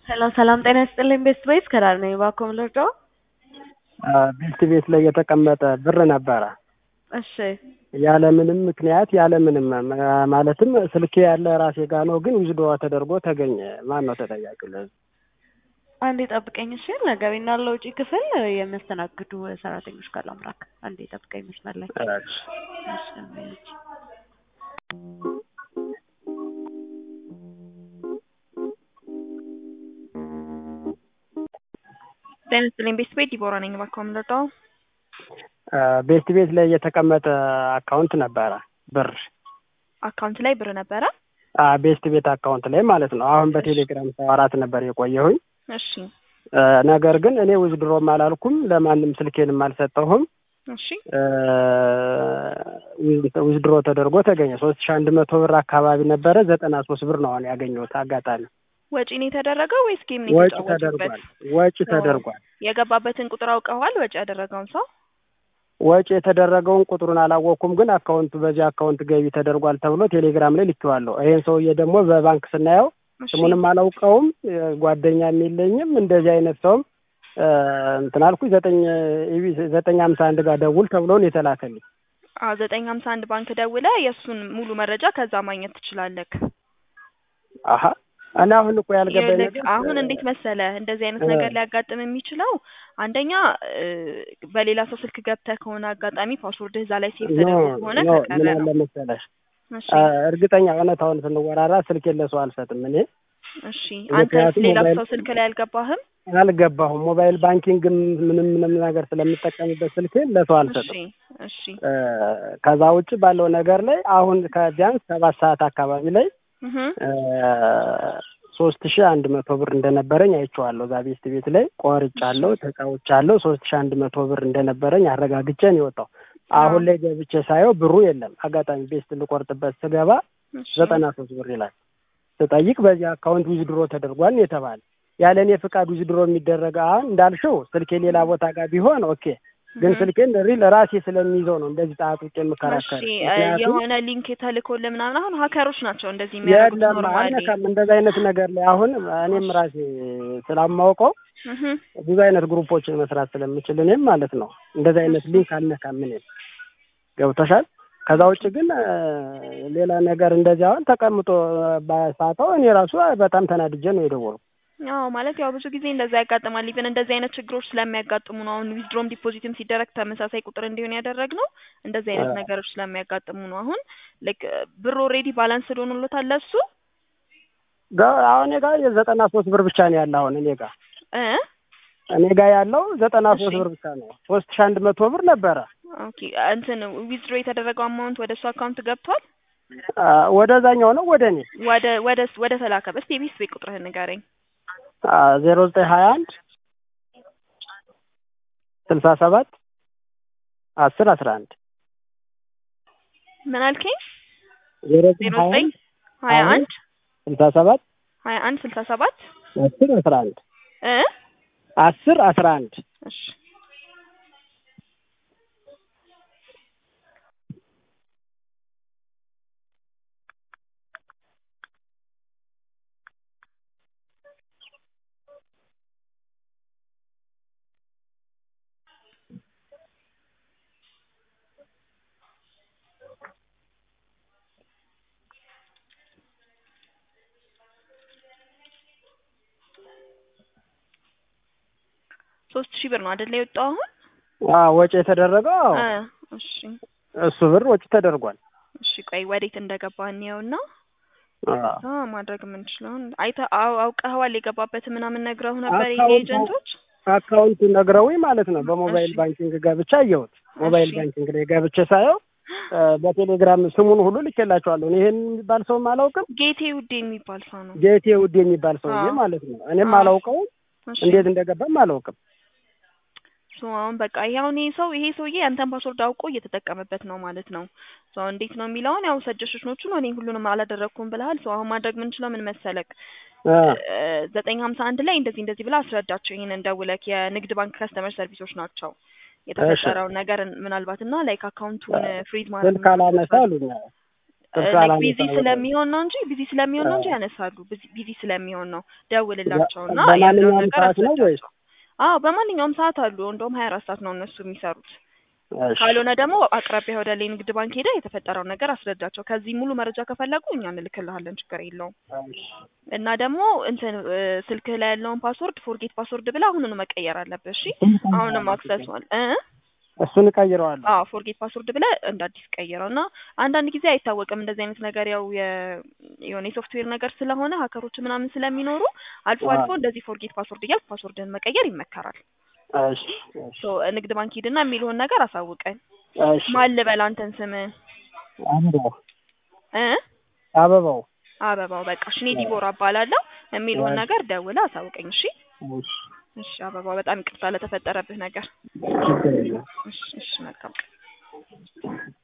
ሰላም ሰላም፣ ጤና ይስጥልኝ ቤስት ቤት ከዳር ነኝ። እባክዎ ምን ልርዳዎ? ቤስት ቤት ላይ የተቀመጠ ብር ነበረ እሺ ያለምንም ምክንያት ያለምንም ማለትም ስልኬ ያለ ራሴ ጋ ነው፣ ግን ዊዝድሮ ተደርጎ ተገኘ። ማን ነው ተጠያቂው ለዚህ? አንዴ ጠብቀኝ እሺ። ለገቢና ለውጪ ክፍል የሚያስተናግዱ ሰራተኞች ጋር ላምራክ። አንዴ ጠብቀኝ መስመር ላይ እሺ። እሺ። ጤና ይስጥልኝ ቤስት ቤት ዲቦራ ነኝ። እባክዎ ምን ልርዳዎ? ቤስት ቤት ላይ የተቀመጠ አካውንት ነበረ ብር አካውንት ላይ ብር ነበረ። ቤስት ቤት አካውንት ላይ ማለት ነው። አሁን በቴሌግራም ሰዋራት ነበር የቆየሁኝ። እሺ ነገር ግን እኔ ዊዝድሮም አላልኩም፣ ለማንም ስልኬንም አልሰጠሁም። እሺ ዊዝድሮ ተደርጎ ተገኘ። ሶስት ሺ አንድ መቶ ብር አካባቢ ነበረ። ዘጠና ሶስት ብር ነው አሁን ያገኘሁት አጋጣሚ። ወጪ ነው የተደረገው ወይስ ጌም ነው ወጪ የተጫወቱበት? ተደርጓል። ወጪ ተደርጓል። የገባበትን ቁጥር አውቀዋል? ወጪ ያደረገውን ሰው ወጪ የተደረገውን ቁጥሩን አላወቅኩም፣ ግን አካውንቱ በዚህ አካውንት ገቢ ተደርጓል ተብሎ ቴሌግራም ላይ ልኬዋለሁ። ይሄን ሰውዬ ደግሞ በባንክ ስናየው እሺ። ስሙንም አላውቀውም፣ ጓደኛም የለኝም። እንደዚህ አይነት ሰውም እንትን አልኩኝ። ዘጠኝ ኢቢ ዘጠኝ ሀምሳ አንድ ጋር ደውል ተብሎ ነው የተላከልኝ። አዎ ዘጠኝ ሀምሳ አንድ ባንክ ደውለ የእሱን ሙሉ መረጃ ከዛ ማግኘት ትችላለህ። አሀ እኔ አሁን እኮ ያልገባኝ ይኸውልህ ነገር አሁን እንዴት መሰለ እንደዚህ አይነት እ ነገር ሊያጋጥም የሚችለው አንደኛ እ በሌላ ሰው ስልክ ገብተህ ከሆነ አጋጣሚ ፓስወርድህ እዛ ላይ ሴቭ ኖ ተደርጎ ከሆነ ኖ ከቀረ ምን ነው። አለ መሰለሽ እሺ እርግጠኛ እውነታውን ስንወራራ ስልኬን ለሰው አልሰጥም እኔ እሺ አንተስ ምክንያቱም ሌላ ሞባይል ሰው ስልክ ላይ አልገባህም? አልገባሁም። ሞባይል ባንኪንግም ምንም ምንም ነገር ስለምጠቀምበት ስልኬን ለሰው እሺ አልሰጥም። እሺ እ ከዛ ውጭ ባለው ነገር ላይ አሁን ከቢያንስ ሰባት ሰዓት አካባቢ ላይ እህ ሶስት ሺህ አንድ መቶ ብር እንደነበረኝ አይቼዋለሁ። እዛ ቤስት ቤት ላይ ቆርጫለሁ፣ ተጫውቻለሁ። ሶስት ሺህ አንድ መቶ ብር እንደነበረኝ አረጋግጬ ነው የወጣው። አሁን ላይ ገብቼ ሳየው ብሩ የለም። አጋጣሚ ቤስት ልቆርጥበት ስገባ እሺ ዘጠና ሶስት ብር ይላል። ስጠይቅ በዚህ አካውንት ዊዝድሮ ተደርጓል ነው የተባለ። ያለ እኔ ፍቃድ ዊዝድሮ የሚደረግ አሁን እንዳልሽው ስልኬ ሌላ ቦታ ጋር ቢሆን ኦኬ፣ ግን እህ ስልኬን ሪል ራሴ ስለሚይዘው ነው እንደዚህ ጣጥቄ እሺ የምከራከር። እ ምክንያቱም የሆነ ሊንክ ተልኮልህ ምናምን አሁን ሀከሮች ናቸው እንደዚህ የሚያደርጉት የለም ኖርማሊ አልነካም። እንደዚህ አይነት ነገር ላይ አሁን እኔም ራሴ ስላማውቀው እህ ብዙ አይነት ግሩፖችን መስራት ስለምችል እኔም ማለት ነው እንደዚህ አይነት ሊንክ አልነካም። እኔም ገብቶሻል። ከዛ ውጭ ግን እ ሌላ ነገር እንደዚህ አሁን ተቀምጦ ባሳተው እኔ ራሱ በጣም ተናድጄ ነው የደወልኩት። አዎ ማለት ያው ብዙ ጊዜ እንደዛ ያጋጥማል። ኢቨን እንደዚህ አይነት ችግሮች ስለሚያጋጥሙ ነው አሁን ዊዝድሮም ዲፖዚትም ሲደረግ ተመሳሳይ ቁጥር እንዲሆን ያደረግነው እንደዚህ አይነት አ- ነገሮች ስለሚያጋጥሙ ነው። አሁን ላይክ ብር ኦልሬዲ ባላንስ ሆኖለታል ለሱ ጋ- አሁን እኔ ጋር የዘጠና ሶስት ብር ብቻ ነው ያለ። አሁን እኔ ጋር እ እኔ ጋር ያለው ዘጠና እሺ ሶስት ብር ብቻ ነው። ሶስት ሺህ አንድ መቶ ብር ነበረ ኦኬ እንትን ዊዝድሮ የተደረገው አማውንት ወደ እሱ አካውንት ገብቷል። አ፣ ወደዛኛው ነው ወደ እኔ ወደ ወደ ወደ ተላከ እስቲ የቤት ቤት ቁጥርህን ንገረኝ። ዜሮ ዘጠኝ ሀያ አንድ ስልሳ ሰባት አስር አስራ አንድ ምን አልከኝ? ዜሮ ዘጠኝ ዜሮ ሀያ ዘጠኝ አንድ ሀያ ሀያ አንድ ስልሳ ሰባት ሀያ አንድ ስልሳ ሰባት አስር አስራ አንድ እ አስር አስራ አንድ እሺ ሶስት ሺህ ብር ነው አይደለ የወጣው አሁን? አዎ ወጪ የተደረገው አዎ እ እሺ እሱ ብር ወጪ ተደርጓል። እሺ ቆይ ወዴት እንደገባ እንየውና አዎ አ ማድረግ የምንችለውን አይተህ አው- አውቀኸዋል የገባበትን ምናምን ነግረው ነበር ይሄ አካውንቱ ኤጀንቶች? አካውንቱ ነግረውኝ ማለት ነው። በሞባይል እሺ ባንኪንግ ገብቼ አየሁት። ሞባይል እሺ ባንኪንግ ላይ ገብቼ ሳየው እ በቴሌግራም ስሙን ሁሉ ልኬላቸዋለሁ። እኔ ይሄን የሚባል ሰውም አላውቅም። ጌቴ ውዴ የሚባል ሰው ነው። ጌቴ ውድ የሚባል ሰውዬ አዎ ማለት ነው። እኔም አዎ አላውቀውም፣ እሺ እንዴት እንደገባም አላውቅም። ሶ አሁን በቃ ይሄ አሁን ይሄ ሰው ይሄ ሰውዬ ያንተን ፓስወርድ አውቆ እየተጠቀመበት ነው ማለት ነው። ሶ እንዴት ነው የሚለውን ያው ሰጀሽኖቹን እኔ ሁሉንም አላደረግኩም ብለሃል። ሶ አሁን ማድረግ የምንችለው ምን መሰለክ አ ዘጠኝ ሀምሳ አንድ ላይ እንደዚህ እንደዚህ ብላ አስረዳቸው። ይህንን ደውለክ የንግድ ባንክ ከስተመር ሰርቪሶች ናቸው እሺ የተፈጠረውን ነገር ምናልባት እና ላይክ አካውንቱን ፍሪዝ ማድረግ ስልክ አላነሳ አሉኝ። ስልክ ላይክ አላነሳ ቢዚ ብለው። ስለሚሆን ነው እንጂ ቢዚ ስለሚሆን ነው እንጂ አ- ያነሳሉ። ቢዚ- ቢዚ ስለሚሆን ነው። ደውልላቸውና ያለውን በማንኛውም ነገር ሰዓት ነው ወይስ? አስረዳቸው። አዎ በማንኛውም ሰዓት አሉ። እንደውም ሀያ አራት ሰዓት ነው እነሱ የሚሰሩት። እሺ ካልሆነ ደግሞ አቅራቢያ ወደ ላይ ንግድ ባንክ ሄደ የተፈጠረውን ነገር አስረዳቸው። ከዚህ ሙሉ መረጃ ከፈለጉ እኛ እንልክልሃለን፣ ችግር የለውም። እሺ እና ደግሞ እንትን እ፣ ስልክህ ላይ ያለውን ፓስወርድ ፎርጌት ፓስወርድ ብለህ አሁኑኑ መቀየር አለብህ። እሺ አሁንም አክሰስ ዋል እ እሱን እቀይረዋለሁ። አዎ ፎርጌት ፓስወርድ ብለህ እንደ አዲስ ቀይረው እና አንዳንድ ጊዜ አይታወቅም እንደዚህ አይነት ነገር ያው የ- የሆነ የሶፍትዌር ነገር ስለሆነ ሀከሮች ምናምን ስለሚኖሩ አልፎ አዎ። አልፎ እንደዚህ ፎርጌት ፓስወርድ እያልክ ፓስወርድህን መቀየር ይመከራል። እሺ እሺ ሶ ንግድ ባንክ ሂድና የሚልሆን ነገር አሳውቀን። እሺ ማን ልበል አንተን ስምህን አበባው እ አበባው አበባው በቃ እሺ እኔ ዲቦራ እባላለሁ የሚልሆን እሺ። ነገር ደውለህ አሳውቀኝ እሺ እሺ እሺ አበባው በጣም ይቅርታ ለተፈጠረብህ ነገር ችግር የለም። እሺ እሺ መልካም ቀን